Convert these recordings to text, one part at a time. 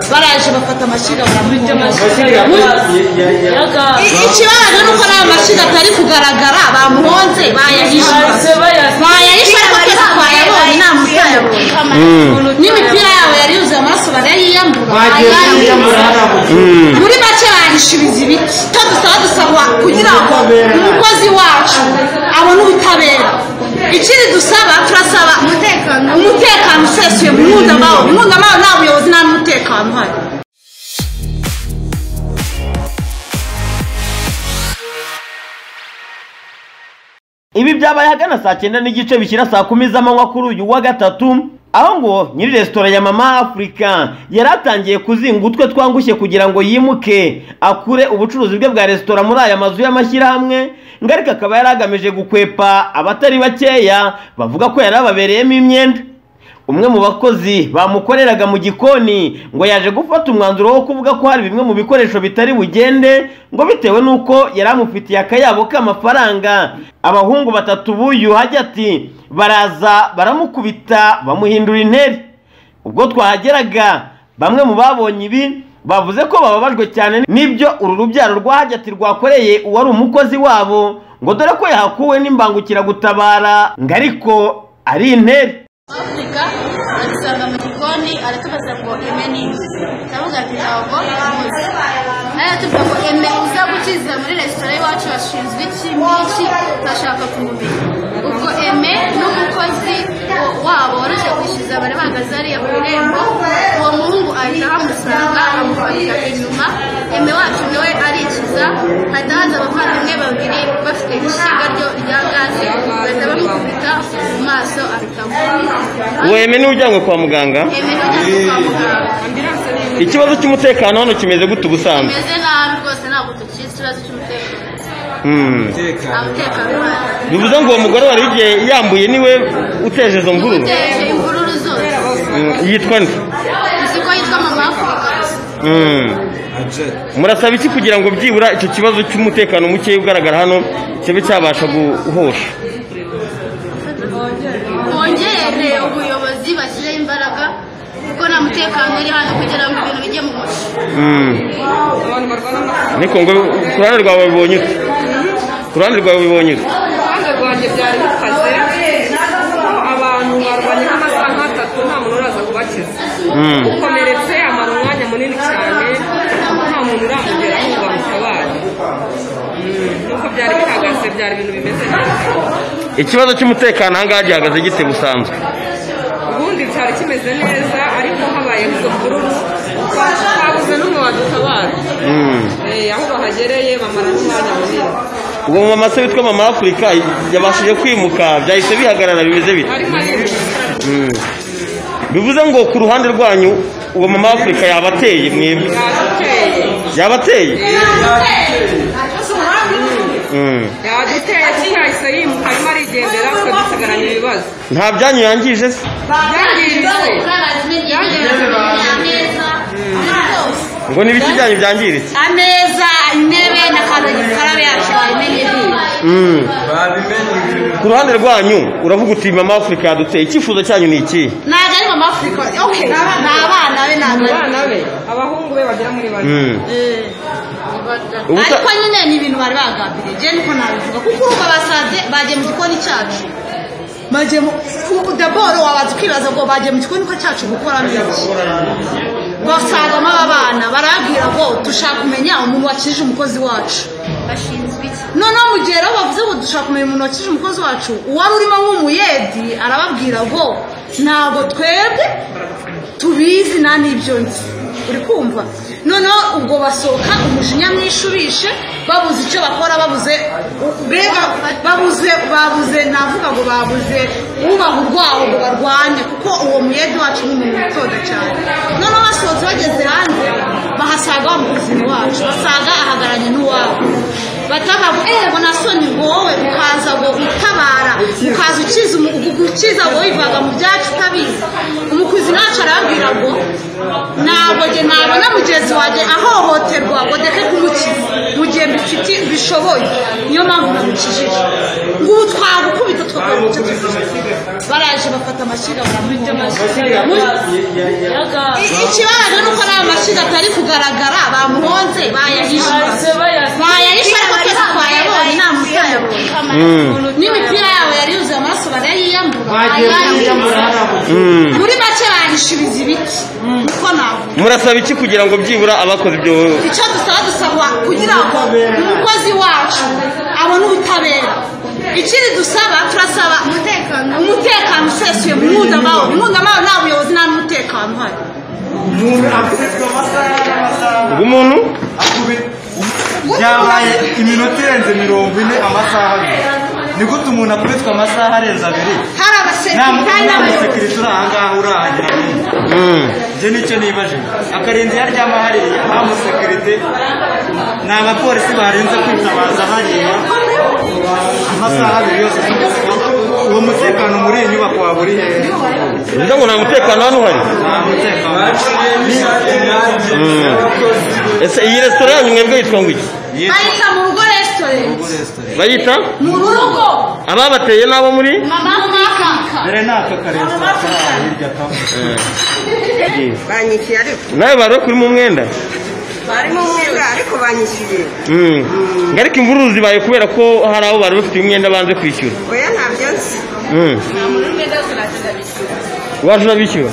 baraje bafata amashyiga Bafite baramuhonga amashyiga I- ikibabaje ni uko nta mashyiga atari kugaragara bamuhonze bayahishe bayahishe ariko twese twayabonye nta mutayabonye n'imipira yabo yari yuzuye amaraso barayiyambura barayiyambura muri make bahishiriza ibiti icyo dusaba dusaba kugira ngo umukozi wacu abone ubutabera ikindi dusaba turasaba umutekano usesuye mu mpuzamahoro mpuzamahoro nta buyobozi nta n'umutekano uhari Ibi byabaye ahagana saa cyenda n'igice bishyira saa kumi z'amanywa kuri uyu wa gatatu aho ngo nyiri resitora ya mama afurika yari atangiye kuzinga utwe twangushye kugira ngo yimuke akure ubucuruzi bwe bwa resitora muri aya mazu y'amashyirahamwe ngarika akaba yari agamije gukwepa abatari bakeya bavuga ko yari ababereyemo imyenda umwe mu bakozi bamukoreraga mu gikoni ngo yaje gufata umwanzuro wo kuvuga ko hari bimwe mu bikoresho bitari bugende ngo bitewe n'uko yari amufitiye akayabo k'amafaranga abahungu batatu b'uyu hajya ati baraza baramukubita bamuhindura intebe ubwo twahageraga bamwe mu babonye ibi bavuze ko bababajwe cyane n'ibyo uru rubyaro rwa hajyati rwakoreye uwari umukozi wabo ngo dore ko yahakuwe n'imbangukiragutabara ngo ariko ari intebe afurika adusanga mu gikoni aratubaza ngo eme n'iki turavuga ati ntabwo muzi nawe atubwira ngo eme uza gukiza muri resitora y'iwacu bashinzwe iki n'iki turashaka kumumenya ubwo eme n'umukozi wabo waruje kwishyuza bari bahagaze hariya ku irembo uwo muhungu ahita ahamusanga amufatira inyuma eme wacu nawe arikiza hahita haza abavandimwe babiri bafite ishyiga ryo rya gaze bahita bamukubita mu maso ahita amuvura weme niwe ujyanywe kwa muganga ikibazo cy'umutekano hano kimeze gute ubusanzwe bimeze nabi rwose ntabwo tukizi ikibazo cy'umutekano nta mutekano uhari bivuze ngo uwo mugore wari ugiye yambuye niwe uteje izo mvururu uteje imvururu zose Mm, yitwa nde uzi ko yitwa mama afurika Mm. murasaba iki kugira ngo byibura icyo kibazo cy'umutekano muke ugaragara hano kibe cyabasha guhosha bongere ubuyobozi bashyireho imbaraga kuko nta mutekano uri hano kugira ngo ibintu bijye mu muco Mm. niko ngo ku ruhande rwawe bibonye ute ku ruhande rwawe bibonye ute uruhande rwanjye byari bikaze kuko abantu barwanye nk'amasaha nk'atatu nta muntu uraza kubakiza Mm. ukomeretse amara umwanya munini cyane kuko nta muntu uramugera ngo bamutabare Mm, nuko byari bihagaze byari ibintu bimeze neza ikibazo cy'umutekano ahangaha gihagaze gite busanzwe ubundi cyari kimeze neza ariko habayeho izo mvururu twabuze n'umwe wadutabara Mm. Eh, aho bahagereye bamara n'umwanya munini uwo mumama se witwa mama afurika yabashije kwimuka byahise bihagarara bimeze bite ariko ari Mm. bivuze ngo ku ruhande rwanyu uwo mama afurika yabateye mwebwe yaduteye yabateye Mm. yaduteye kuko yahise yimuka arimo arigendera twe dusigaranye ibibazo nta byanyu yangije se yangiritse ngo n'ibiki byanyu byangiritse ameza intebe na kandagira yacu bayimenye Mm. ku ruhande rwanyu uravuga uti mama afurika yaduteye icyifuzo cyanyu ni iki ntabwo ari mama afurika okay ni abana be ntabwo ari abana be abahungu be bagera muri bane Mm. Ubusa- ariko nyine ni ibintu bari bagambiriye njye niko nabivuga kuko ubu basanze bagiye mu gikoni cyacu bagiye mu ubu daboro wabanza ukibaza ngo bagiye mu gikoni ko cyacu gukoramo iki basangamo aba bana barabwira ngo dushaka kumenya umuntu wakijije umukozi wacu bashinzwe iki noneho mu gihe rero bavuze ngo dushaka kumenya umuntu wakije umukozi wacu uwari urimo nk'umuyedi arababwira ngo ntabwo twebwe tubizi nta n'ibyo nzi uri kumva noneho ubwo basohoka umujinya mwinshi ubishe babuze icyo bakora babuze mbega babuze babuze navuga ngo babuze ubaha urwaho ngo barwanye kuko uwo muyedi wacu ni umuntu witoda cyane noneho basohotse bageze hanze bahasanga wa mukozi wacu basanga ahagararanye n'uwabo batavuga ngo eee ngo nasoni ngo wowe ukaza ngo utabara ukaza ukiza umu- ugu- ukiza ngo wivaga mu byacu utabizi umukuzi ntacu arababwira ngo ntabwo njye nabona mugenzi wanjye ahohoterwa ngo ndeke kumukiza mu gihe mbifiti bishoboye niyo mpamvu namukijije ngo ubu twagukubita twakora icyo tuzifite baraje bafata amashyiga baramuhonga I- ikibabaje ni uko nta amashiga atari kugaragara bamuhonze bayahishe bayahishe ariko twese twayabonye nta mutayabonye n'imipira yabo yari yuzuye amaraso barayiyambura Mm. muri make bahishiriza ibiti niko navuga murasaba iki kugira ngo byibura abakoze ibyo icyo dusaba dusaba kugira ngo umukozi wacu abone ubutabera ikindi dusaba turasaba umutekano umutekano usesuye mu mpuzamahoro mu mpuzamahoro nta buyobozi nta n'umutekano uhari bw'umuntu byabaye iminota irenze mirongo ine amasaha abiri ni gute umuntu akubitwa amasaha arenze abiri hari nta abasekirikari n'abayobozi musekirite uri ahangaha urahagera nyine Mm. ibyo nicyo nibajije akarinda iyo aryama hariya nta musekirite ni abapolisi barinze kwitabaza hariya amasaha abiri yose uwo mutekano muri iyi nyubako waba uri hehe uvuga ngo nta mutekano hano uhari nta mutekano Mm. ese iyi resitora yanyu mwebwe yitwa ngo iki bayita mu rugo resitorenti bayita mu rugo ababateye n'abo muri mama mwaka dore nako karesitora kari aho hirya kamwe banyishyuye ariko nawe bari kuri mu mwenda barimo umwenda ariko banyishyuye Mm. ngo ariko imvururu zibaye kubera ko hari abo bari bafite imyenda banze kwishyura oya ntabyo nzi Mm. waje urabishyura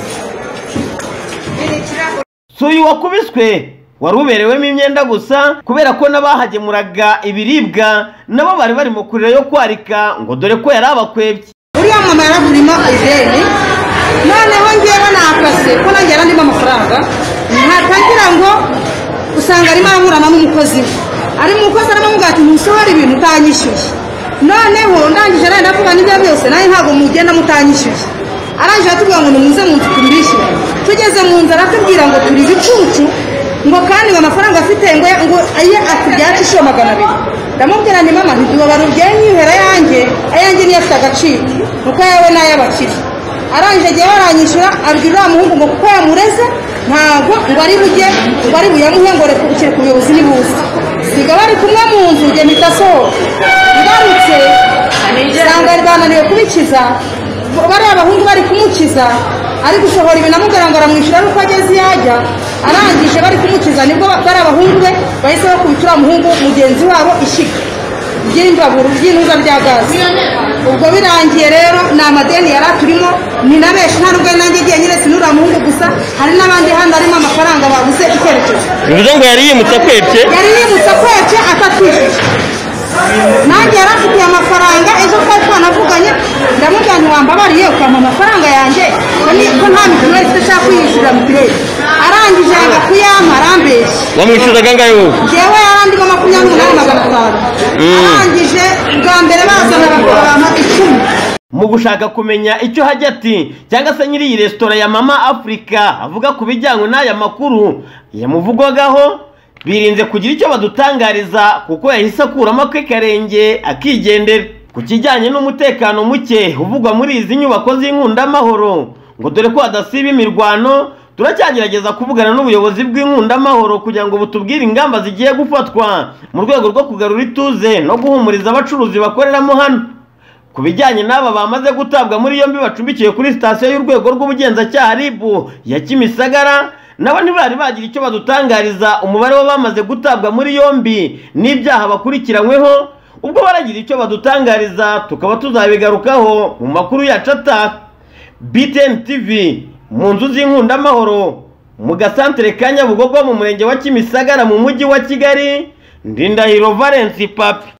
biri ikirahure si uyu wakubiswe wari uberewemo imyenda gusa kubera ko n'abahagemuraga ibiribwa nabo bari bari mu kurira yo kwarika ngo dore ko yari abakwebye uriya mama yaragurimo izeni noneho ngewe nakase ko nanjye yarandimo amafaranga ntatangira ngo usanga arimo araburana n'umukozi we ari mu mukozi arimo amubwira ati ntusohora ibintu utanyishyuye noneho ndangije arenda kuvuga n'ibyo byose nanjye ntabwo mugenda mutanyishyuye arangije atubwira ngo nimuze mu nzu tubishyure tugeze mu nzu aratubwira ngo turi ibicucu ngo kandi ngo amafaranga afite ngo ngo aye ati byatse inshuro magana abiri ndamubwira ni mama ntitubabara ubyenyihera yanjye ayanjye niyo afite agaciro kuko yawe n'ay'abakire arangije agiye baranyishyura abwira uriya muhungu ngo kuko yamureze ntabwo ngo ari bujye ngo ari buyamuhe ngo rekubukire ku buyobozi nibuze siga bari kumwe mu nzu njye mpita sohoka ngarutse usanga bari bananiwe kubikiza bariya abahungu bari kumukiza ari gusohora ibintu amubwira ngo aramwishyura ari uko ageze iyo ajya arangije bari kumukiza nibwo bari abahungu be bahise bakubita uriya muhungu mugenzi wabo ishyiga ry'imbabura ry'intuza bya gaze ubwo birangiye rero ni amadeni yari aturimo ni na benshi nta nubwo nanjye igiye nyine sinura muhungu gusa hari n'abandi hano harimo amafaranga babuze icyerekezo bivuze ngo yari yimutse akwebye yari yibutsa kwece atatwishyuye nanjye yari afitiye amafaranga ejo twari twanavuganye ndamubwira nti wambabariye ukampa amafaranga yanjye ko ni- ko nta mituweli mfite nshaka kwiyishyurira mituweli arangije yanga kuyampa arambeshya wamwishyuraga angahe wowe njyewe yarandimo makumyabiri n'umunani magana atanu arangije bwa mbere bazana bakora abantu icumi mu gushaka kumenya icyo hajya ati cyangwa se nyiri iyi resitora ya mama afurika avuga ku bijyanye n'aya makuru yamuvugwagaho birinze kugira icyo badutangariza kuko yahise akuramo akarenge akigendera ku kijyanye n'umutekano muke uvugwa muri izi nyubako z'inkundamahoro ngo dore ko hadasiba imirwano turacyagerageza kuvugana n'ubuyobozi bw'inkundamahoro kugira ngo butubwire ingamba zigiye gufatwa mu rwego rwo kugarura ituze no guhumuriza abacuruzi bakoreramo hano ku bijyanye n'aba bamaze gutabwa muri yombi bacumbikiwe kuri sitasiyo y'urwego rw'ubugenzacyaha RIB ya Kimisagara nabo ntibari bagira icyo badutangariza umubare w'abamaze gutabwa muri yombi n'ibyaha bakurikiranyweho ubwo baragira icyo badutangariza tukaba tuzabigarukaho mu makuru yacu ataha BTN TV mu nzu z'inkundamahoro mu gasantere ka Nyabugogo mu murenge wa Kimisagara mu mujyi wa Kigali Ndindahiro Valence Papi